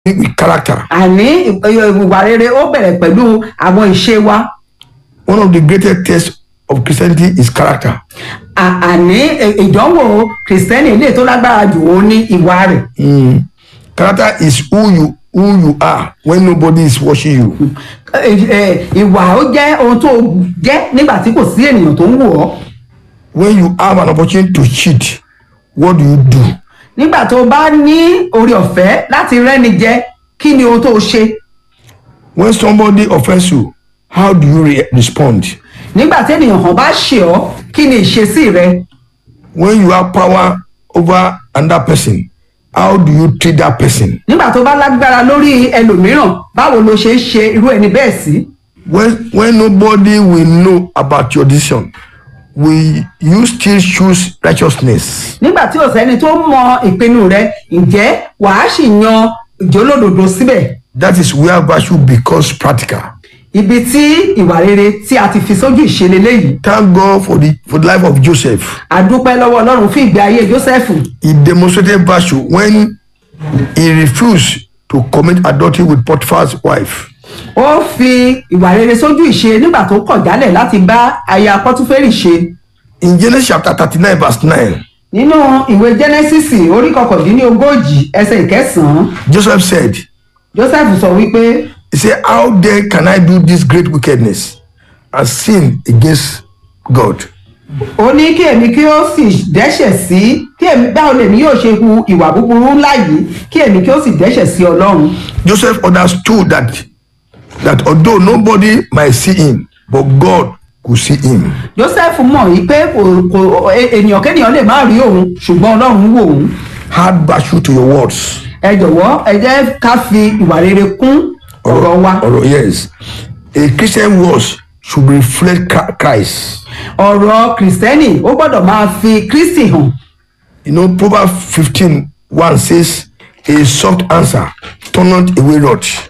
with character. àní ìwà rere ó bẹ̀rẹ̀ pẹ̀lú àwọn ìṣe wa One of the greatest tests of Christianity is character. À- àní ì- ìdánwò kìrìsìtẹ́nì ilé tó lágbára jù ó ní ìwà rẹ̀ Mm. Character is who you who you are when nobody is watching you. Ẹ- ẹ, ìwà ó jẹ́ ohun tó jẹ́ nígbà tí kò sí ènìyàn tó ń wò ọ́ When you have an opportunity to cheat, what do you do? nígbà tó bá ní orí ọ̀fẹ́ láti rẹ́ni jẹ kí ni ohun tó ṣe When somebody offends you, how do you re- respond? nígbà tí ènìyàn kan bá ṣe ọ́ kí ni ìṣesí rẹ When you have power over another person, how do you treat that person? nígbà tó bá lágbára lórí ẹlòmíràn báwo ló ṣe ń ṣe irú ẹni bẹ́ẹ̀ sí When when nobody will know about your decision, will you still choose righteousness? nígbà tí ò sẹ́ni tó mọ ìpinnu rẹ ǹjẹ́ wàá sì yan ìjólódodo síbẹ̀ That is where virtue becomes practical. ibi tí ìwà rere tí a ti fi sójú ìṣẹ̀lẹ̀ léyìí Thank God for the for the life of Joseph. àdúpẹ́ lọ́wọ́ ọlọ́run fún ìgbé ayé jósẹ́fù He demonstrated virtue when he refused to commit adultery with Potiphar's wife. ó fi ìwà rere sójú ìṣe nígbà tó kọ̀ jálẹ̀ láti bá aya pọ́túfẹ́rì ṣe In Genesis chapter 39, verse 9, nínú ìwé genesis orí kọkàndínlógójì ẹsẹ̀ ìkẹsàn-án Joseph said, joseph sọ wípé He said, How then can I do this great wickedness and sin against God? ó ní kí èmi kí ó sì dẹ́ṣẹ̀ sí kí èmi báwo lèmi yóò ṣe hu ìwà búburú ńlá yìí kí èmi kí ó sì dẹ́ṣẹ̀ sí ọlọ́run Joseph understood that that although nobody might see him, but God could see him. joseph mọ̀ yìí pé kò kò e- ènìyàn kéèyàn lè má rí òun ṣùgbọ́n ọlọ́run wò òun Add virtue to your words. ẹ jọ̀wọ́ ẹ jẹ́ ká fi ìwà rere kún ọ̀rọ̀ wa Or, yes. A Christian words should reflect Chri- Christ. ọ̀rọ̀ kìrìsìtẹ́nì ó gbọ́dọ̀ máa fi kristi hàn You know, Proverbs 15 1 says, A soft answer turneth away wrath.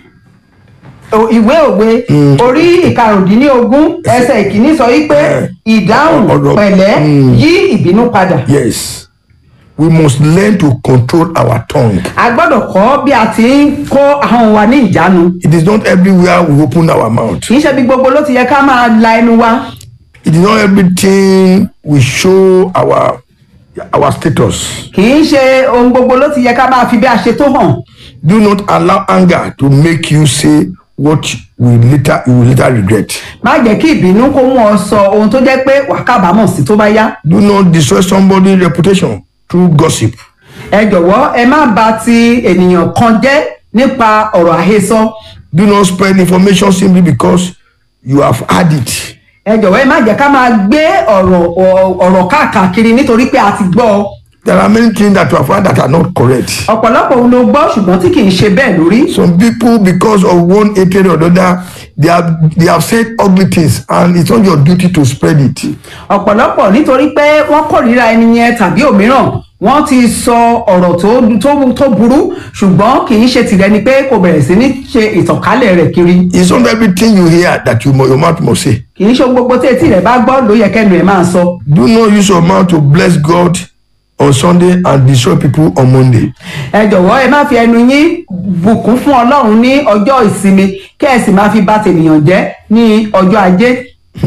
O- ìwé òwe orí ìkarùndínlógún ẹsẹ̀ ìkíní sọ wípé ìdáhùn Ọ̀rọ̀- pẹ̀lẹ́ yí ìbínú padà Yes. We must learn to control our tongue. a gbọ́dọ̀ kọ́ bí a ti ń kó ahọ́n wa ní ìjánu It is not everywhere we open our mouth. kì í ṣe bí gbogbo ló ti yẹ ká máa la ẹnu wa It is not everything we show our our status. kì í ṣe ohun gbogbo ló ti yẹ ká máa fi bí a ṣe tó hàn Do not allow anger to make you say what we later you will later regret. má jẹ́ kí ìbínú kó mú ọ sọ ohun tó jẹ́ pé wàá kábàámọ̀ sí tó bá yá Do not destroy somebody's reputation through gossip. ẹ jọ̀wọ́ ẹ má bà ti ènìyàn kan jẹ́ nípa ọ̀rọ̀ àhesọ Do not spread information simply because you have had it. ẹ jọ̀wọ́ ẹ má jẹ́ ká máa gbé ọ̀rọ̀ ọ̀- ọ̀rọ̀ káàkiri nítorí pé a ti gbọ́ ọ There are many things that you have heard that are not correct. ọ̀pọ̀lọpọ̀ ohun ló gbọ́ ṣùgbọ́n tí kì í ṣe bẹ́ẹ̀ lórí Some people, because of one hatred or the other, they have they have said ugly things, and it's not your duty to spread it. ọ̀pọ̀lọpọ̀ nítorí pé wọ́n kórìíra ẹni yẹn tàbí òmíràn wọ́n ti sọ ọ̀rọ̀ tó tó tó burú ṣùgbọ́n kì í ṣe tìrẹ ni pé kò bẹ̀rẹ̀ sí ní ṣe ìtànkálẹ̀ rẹ̀ kiri It's not everything you hear that you mu- your mouth must say. kì í ṣe ohun gbogbo tí etí rẹ̀ bá gbọ́ ló yẹ kẹ́nu ẹ̀ máa sọ Do not use your mouth to bless God on Sunday and destroy people on Monday. ẹ jọ̀wọ́ ẹ má fi ẹnu yín bùkún fún ọlọ́run ní ọjọ́ ìsinmi kẹ́ ẹ sì má fi bà tènìyàn jẹ́ ní ọjọ́ ajé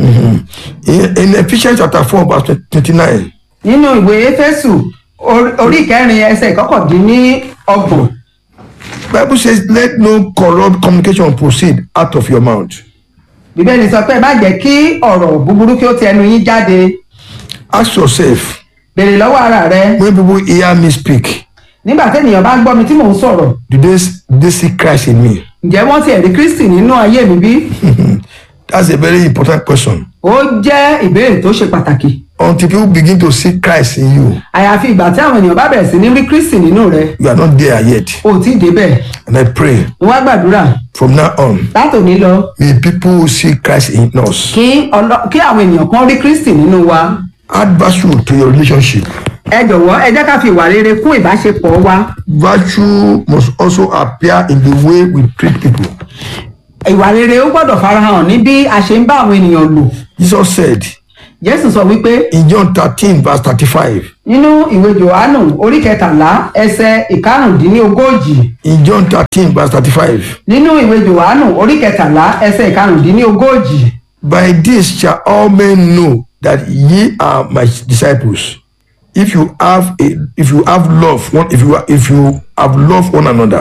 In, in Ephesians chapter 4, verse 29, nínú ìwé éfésù orí- orí ìkẹrin ẹsẹ̀ ìkọkàndínlọ́gbọ̀n Bible says, Let no corrupt communication proceed out of your mouth. bíbélì sọ pé ẹ má jẹ́ kí ọ̀rọ̀ búburú kí ó ti ẹnu yín jáde Ask yourself, béèrè lọ́wọ́ ara rẹ when people hear me speak, nígbà téèyàn bá ń gbọ́ mi tí mò ń sọ̀rọ̀ do they, do they see Christ in me? ǹjẹ́ wọ́n ti ẹ̀rí kristi nínú ayé mi bí? That's a very important question. ó jẹ́ ìbéèrè tó ṣe pàtàkì Until people begin to see Christ in you, àyàfi ìgbà tí àwọn ènìyàn bá bẹ̀rẹ̀ sí ní rí kristi nínú rẹ you are not there yet. ò tí ì débẹ̀ And I pray mo wá gbàdúrà from now on, látòní lọ may people see Christ in us. kí ọlọ- kí àwọn ènìyàn kan rí kristi nínú wa Add virtue to your relationship. ẹ jọ̀wọ́ ẹ jẹ́ ká fi ìwà rere kún ìbáṣepọ̀ wa Virtue must also appear in the way we treat people. ìwà rere ó gbọ́dọ̀ farahàn ní bí a ṣe ń bá àwọn ènìyàn lò Jesus said, jésù sọ wípé in John 13, verse 35. nínú ìwé johannu orí kẹtàlá ẹsẹ ìkarùndínlógójì In John 13, verse 35. nínú ìwé johannu orí kẹtàlá ẹsẹ ìkarùndínlógójì By this shall all men know that ye are my disciples, if you have a, if you have love one if you if you have love one another.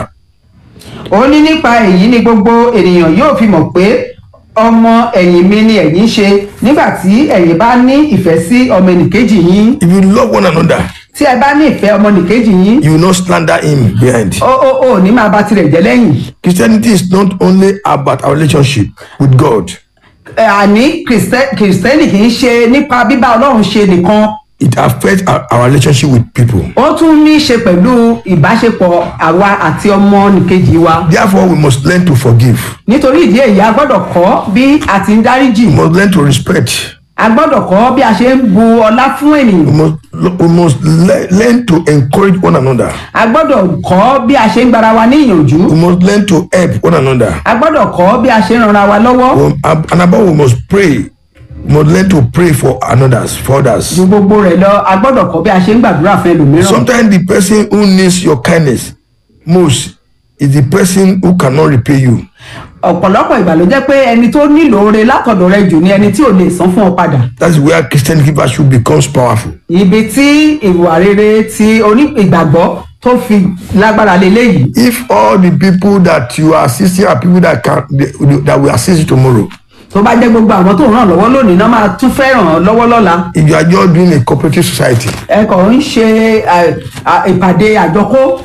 ó ní nípa èyí ni gbogbo ènìyàn yóò fi mọ̀ pé ọmọ ẹ̀yìn mi ni ẹ̀yin ṣe nígbà tí ẹ̀yin bá ní ìfẹ́ sí ọmọ ẹnìkejì yín If you love one another, tí ẹ bá ní ìfẹ́ ọmọ ẹnìkejì yín you will not slander him behind. ó ó ó ní máa bá tirẹ̀ jẹ́ lẹ́yìn Christianity is not only about our relationship with God. Ẹ, àní Kristẹ- kìrìsìtẹ́nì kì í ṣe nípa bíbá ọlọ́run ṣe nìkan It affects our, our relationship with people. ó tún ní í ṣe pẹ̀lú ìbáṣepọ̀ àwa àti ọmọ nìkejì wa Therefore, we must learn to forgive. nítorí ìdí èyí a gbọ́dọ̀ kọ́ bí a ti ń dáríjì We must learn to respect. a gbọ́dọ̀ kọ́ bí a ṣe ń bu ọlá fún We ènìyàn must we must le- learn to encourage one another. a gbọ́dọ̀ kọ́ bí a ṣe ń gbara wa ní ìyànjú We must learn to help one another. a gbọ́dọ̀ kọ́ bí a ṣe ń ranra wa lọ́wọ́ We- And above, we must pray. We must learn to pray for others, for others. ju gbogbo rẹ̀ lọ a gbọ́dọ̀ kọ́ bí a ṣe ń gbàdúrà fún ẹlòmíràn Sometimes the person who needs your kindness most is the person who cannot repay you. ọ̀pọ̀lọpọ̀ ìgbà ló jẹ́ pé ẹni tó nílò oore látọ̀dọ̀ rẹ jù ni ẹni tí ò lè san fún ọ padà That's where Christian virtue becomes powerful. ibi tí ìwà rere ti oní ìgbàgbọ́ tó fi lágbára leléyìí If all the people that you are assisting are people that can that will assist you tomorrow, tó bá jẹ́ gbogbo àwọn tó ń ràn lọ́wọ́ lónìí náà máa tún fẹ́ ràn ọ́ lọ́wọ́ lọ́la if you are just doing a cooperative society, ẹ kàn ń ṣe ẹ, à, ìpàdé àjọkó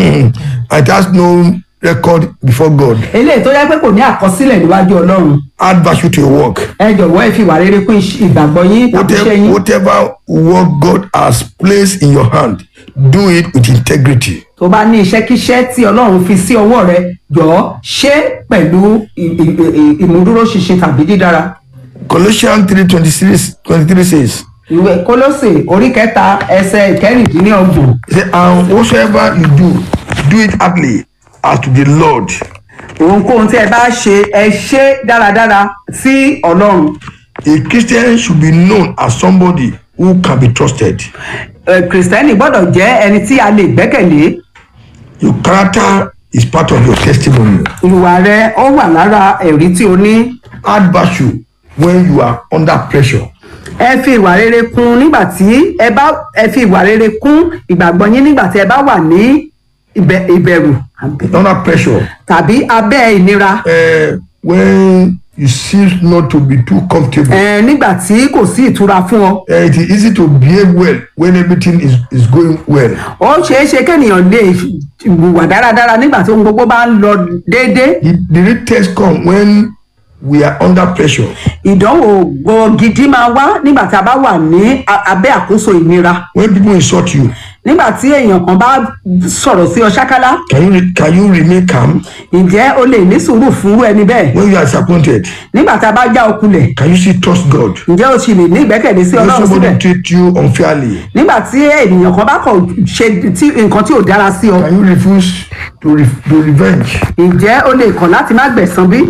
it has no record before God. eléyìí tó yẹ pé kò ní àkọsílẹ̀ níwájú ọlọ́run Add value to your work. ẹ jọ̀wọ́ ẹ fi ìwà rere kún iṣ- ìgbàgbọ́ yín tàbí iṣẹ́ Whatever, yín whatever work God has placed in your hand, do it with integrity. tó bá ní iṣẹ́kíṣẹ́ tí ọlọ́run fi sí ọwọ́ rẹ jọ̀ọ́ ṣe é pẹ̀lú ì- ì- ì- ìmúdúróṣinṣin tàbí dídára Colossians 3 23, 23 says, ìwé kólósè orí kẹta ẹsẹ ìkẹrìndínlọ́gbọ̀n He said, And whatsoever you do, do it heartily as to the Lord. ohunkóhun tí ẹ bá ṣe ẹ ṣe dáradára sí ọlọ́run A Christian should be known as somebody who can be trusted. Ẹ, kìrìsìtẹ́nì gbọ́dọ̀ jẹ́ ẹni tí a lè gbẹ́kẹ̀lé Your character is part of your testimony. ìwà rẹ ó wà lára ẹ̀rí tí o ní Add virtue when you are under pressure. ẹ fi ìwà rere kún nígbà tí ẹ bá ẹ fi ìwà rere kún ìgbàgbọ́ yín nígbà tí ẹ bá wà ní ìbẹ- ìbẹ̀rù Under pressure, tàbí abẹ́ ìnira uh, when you seem not to be too comfortable, ẹ, nígbà tí kò sí ìtura fún ọ uh, it is easy to behave well when everything is, is going well. ó ṣeé ṣe kéèyàn lè hùwà dáradára nígbà tí ohun gbogbo bá ń lọ déédéé The, the real test come when we are under pressure. ìdánwò gbọ́ gidi máa wá nígbà tí a bá wà ní a- abẹ́ àkóso ìnira When people insult you, nígbà tí èèyàn kan bá sọ̀rọ̀ sí ọ ṣákálá can you re- can you remain calm? ǹjẹ́ o lè ní sùúrù fúnrú ẹni bẹ́ẹ̀ When you are disappointed, nígbà tí a bá já okulẹ̀ can you still trust God? ǹjẹ́ o sì lè ní ìgbẹ́kẹ̀lé sí When ọlọ́run síbẹ̀ somebody treat you unfairly, nígbà tí ènìyàn kan bá kọ̀ ṣe tí nǹkan tí ò dára sí ọ can you refuse to, re- to revenge? ǹjẹ́ o lè kọ̀ láti má gbẹ̀san bí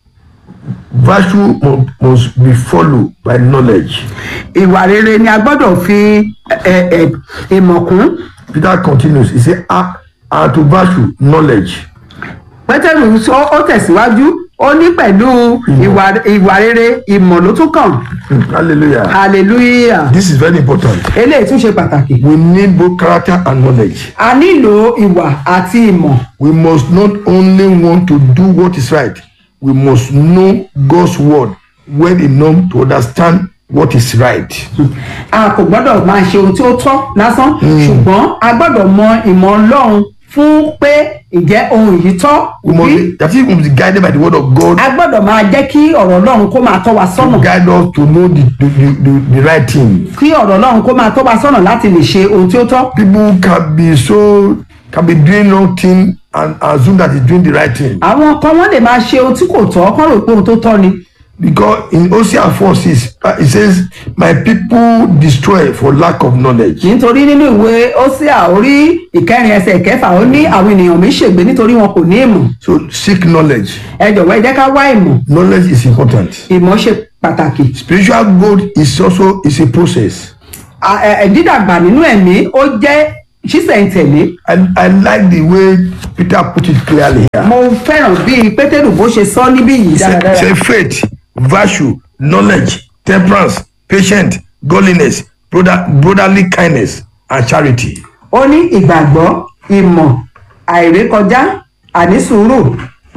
Virtue must, must be followed by knowledge. ìwà rere ni a gbọ́dọ̀ fi ẹ, ẹ, ìmọ̀ kún Peter continues, he said, "Ah, and to virtue, knowledge. pétérù sọ- ó tẹ̀síwájú ó ní pẹ̀lú ìwà ìwà rere ìmọ̀ ló tún kàn Hmm, hallelujah. hallelujah This is very important. eléyìí tún ṣe pàtàkì We need both character and knowledge. a nílò ìwà àti ìmọ̀ We must not only want to do what is right, we must know God's word well enough to understand what is right. a kò gbọ́dọ̀ máa ṣe ohun tí ó tọ́ lásán ṣùgbọ́n a gbọ́dọ̀ mọ ìmọ̀ ọlọ́run fún pé ìjẹ́ ohun yìí tọ́ We must bí be, that is, we must be guided by the word of God a gbọ́dọ̀ máa jẹ́ kí ọ̀rọ̀ ọlọ́run kó máa tọ́ wa to sọ́nà guide us to know the, the, the, the, the right thing. kí ọ̀rọ̀ ọlọ́run kó máa tọ́ wa sọ́nà láti lè ṣe ohun tí ó tọ́ People can be so can be doing wrong thing and assume that he's doing the right thing. àwọn kan wọ́n lè máa ṣe ohun tí kò tọ́ kán rò pé ohun tó tọ́ ni Because in Hosea 4 6, uh, it says, My people destroy for lack of knowledge. nítorí nínú ìwé ósíà orí ìkẹrin ẹsẹ̀ ìkẹfà ó ní àwọn ènìyàn mi ṣègbé nítorí wọn kò ní ìmọ̀ So seek knowledge. ẹ jọ̀wọ́ ẹ jẹ́ ká wá ìmọ̀ Knowledge is important. ìmọ̀ ṣe pàtàkì spiritual growth is also is a process À- ẹ- ẹ, dídàgbà nínú ẹ̀mí ó jẹ́ ṣísẹ̀ntẹ̀lé and i like the way peter put it clearly here mo fẹ́ràn bí pétérù bó ṣe sọ níbí yìí say, dáradára say faith virtue knowledge temperance patience godliness brother, brotherly kindness and charity ó ní ìgbàgbọ́ ìmọ̀ àìrékọjá ànísùúrù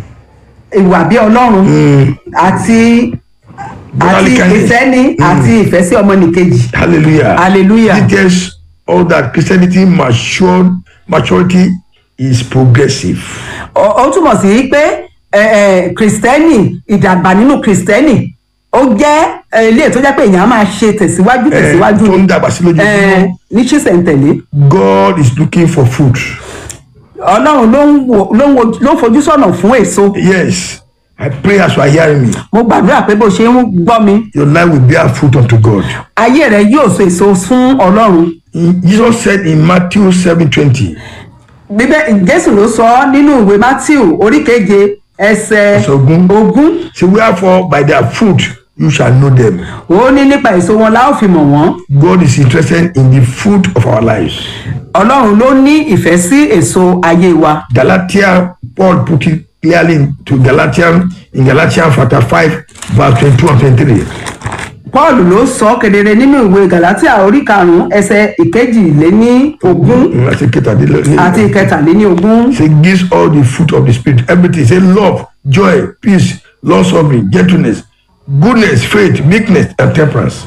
ìwà bí ọlọ́run àti àti Brotherly kindness. ìfẹ́ ní àti ìfẹ́ sí ọmọnìkejì hallelujah Hallelujah. it tells all that christianity matured maturity is progressive ó ó túmọ̀ sí pé ẹ, ẹ, kìrìsìtẹ́nì ìdàgbà nínú kìrìsìtẹ́nì ó jẹ́ ẹ, ilé tó jẹ́ pé èèyàn á máa ṣe tẹ̀síwájú Eh, tẹ̀síwájú tó ń dàgbà sí lójoojúmọ́. ẹ, ní ṣísẹ̀ntẹ̀lé god is looking for food ọlọ́run ló ń wo- ló ń wo- ló ń fojú sọ̀nà fún èso yes i pray as you are hearing me mo gbàdúrà pé bó ṣe ń gbọ́ mi your life will bear fruit unto god ayé rẹ yóò so èso fún ọlọ́run In- jesus said in matthew seven twenty bíbẹ́ jésù ló sọ ọ́ nínú ìwé matthew orí keje ẹsẹ̀ Ẹsẹ̀ ogún. ogún say wherefore by their fruit you shall know them ó ní nípa èso wọn la ó fi mọ̀ wọ́n god is interested in the fruit of our lives ọlọ́run ló ní ìfẹ́ sí èso ayé wa galatia paul put it clearly to galatian in galatians chapter five verse twenty-two and twenty-three paul ló sọ ọ́ kedere nínú ìwé galatia orí karùn-ún ẹsẹ̀ ìkejìléní ogún àti kẹtàdínlẹ́ àti ìkẹtàléní ogún say gives all the fruit of the spirit everything say love joy peace long suffering gentleness goodness faith meekness and temperance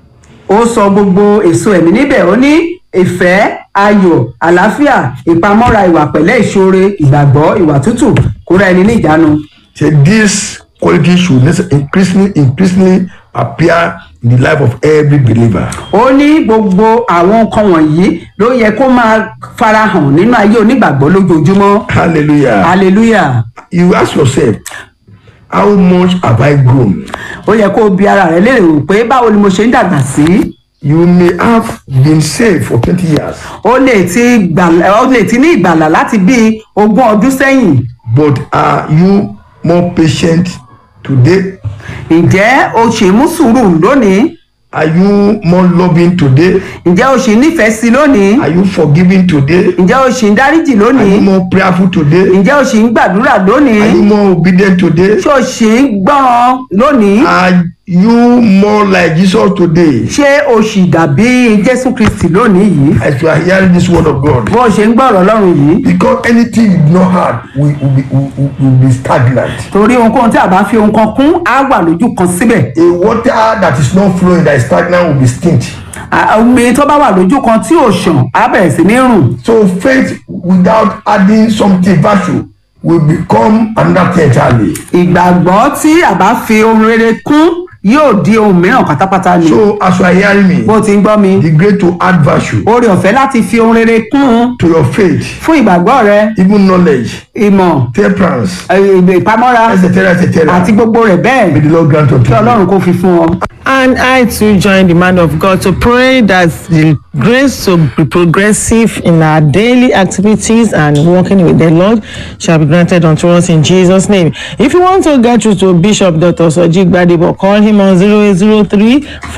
ó sọ gbogbo èso ẹ̀mí níbẹ̀ ó ní ìfẹ́ ayọ̀ àlàáfíà ìpamọ́ra ìwà pẹ̀lẹ́ ìṣoore ìgbàgbọ́ ìwà tútù kóra ẹni ní ìjánu say this quality should necess- increasingly increasingly appear in the life of every believer ó ní gbogbo àwọn nǹkan wọ̀nyí ló yẹ kó máa farahàn nínú ayé onígbàgbọ́ lójoojúmọ́ hallelujah hallelujah you ask yourself how much have i grown ó yẹ kó o bi ara rẹ léèrè wò pé báwo ni mo ṣe ń dàgbà sí you may have been saved for twenty years ó lè ti gbàlà ó lè ti ní ìgbàlà láti bí ogún ọdún sẹ́yìn but are you more patient today ǹjẹ́ o ṣì mú sùúrù lónìí are you more loving today ǹjẹ́ o ṣì nífẹ̀ẹ́ sí lónìí are you forgiving today ǹjẹ́ o ṣì ń dáríjì are lónìí you more prayerful today ǹjẹ́ o ṣì ń gbàdúrà lónìí are you more obedient today ṣé o ṣì ń gbọ́ràn lónìí are you more like jesus today ṣé o ṣì dàbí jésù kristi lónìí yìí as you are hearing this word of god bó o ṣe ń gbọ́rọ̀ ọlọ́run yìí because anything you no had will, will, be, will, will- will be stagnant torí ohunkóhun tí a bá fi ohun kan kún á wà lójú kan síbẹ̀ a water that is not flowing that is stagnant will be stint À- omi tó bá wà lójú kan tí ò ṣàn á bẹ̀rẹ̀ sí ní rùn so faith without adding something virtue will become another thing entirely ìgbàgbọ́ tí a bá fi ohun rere kún yóò di ohun mìíràn pátápátá ni so as you are hearing me bó ti ń gbọ́ mi the great to add virtue oore ọ̀fẹ́ láti fi ohun rere kún to your faith fún ìgbàgbọ́ rẹ even knowledge ìmọ̀ temperance ẹ, ìgbè ìpamọ́ra etc etc àti gbogbo rẹ̀ bẹ́ẹ̀ may the lord grant unto kí you ọlọ́run kó fi fún ọ. And I too join the man of God to pray that the grace to be progressive in our daily activities and working with the Lord shall be granted unto us in Jesus' name. If you want to get through to Bishop Dr. Soji Gbadebo, call him on 0803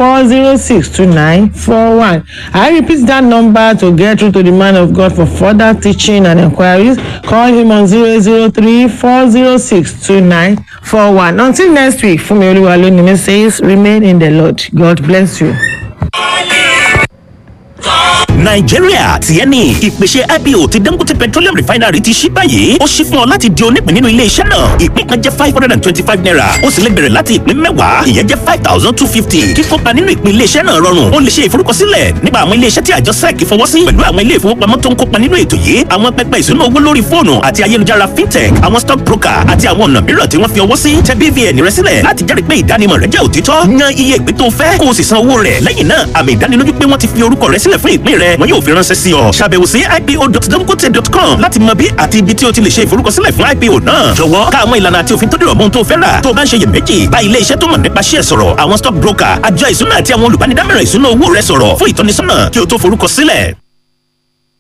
406 2941. I repeat that number to get through to the man of God for further teaching and inquiries. Call him on 0803 406 2941. Until next week, Fumi Oluwalonimi says, remain in the Lord. God bless you. nàìjíríà tiẹ̀ ni ìpèsè ipo ti dangote petroleum refinery ti ṣí báyìí ó ṣí fún ọ láti di onípín nínú ilé iṣẹ́ náà ìpín kan jẹ́ five hundred and twenty-five naira ó sì lè bẹ̀rẹ̀ láti ìpín mẹ́wàá ìyẹn jẹ́ five thousand two fifty kíkópa nínú ìpín ilé iṣẹ́ náà rọrùn ó lè ṣe ìforúkọsílẹ̀ nípa àwọn ilé iṣẹ́ tí àjọ sec fọwọ́ sí pẹ̀lú àwọn ilé ìfowópamọ́ tó ń kópa nínú ètò yìí àwọn pẹpẹ ìṣúná owó lórí fóònù àti ayélujára fintech àwọn stock broker àti àwọn ọ̀nà mìíràn tí wọ́n fi ọwọ́ sí tẹ bvn rẹ sílẹ̀ láti jẹ́rìí pé ìdánimọ̀ rẹ jẹ́ òtítọ́ yan iye ìpín tó fẹ́ kó o sì san owó rẹ̀ lẹ́yìn náà àmì ìdánilójú pé wọ́n ti fi orúkọ rẹ sílẹ̀ fún ìpín rẹ wọn yóò fi ránṣẹ́ sí ọ ṣàbẹ̀wò sí ipo.dangote.com láti mọ bí àti ibi tí o ti lè ṣe ìforúkọsílẹ̀ fún ipo náà jọ̀wọ́ ká àwọn ìlànà àti òfin tó dìrọ̀ mọ́ ohun tó fẹ́ rà tó o bá ń ṣe iyèméjì bá ilé iṣẹ́ tó mọ̀ nípa ṣíẹ̀ sọ̀rọ̀ àwọn stock broker àjọ ìṣúná àti àwọn olùbánidámọ̀ràn ìṣúná owó rẹ sọ̀rọ̀ fún ìtọ́nisọ́nà kí o tó forúkọsílẹ̀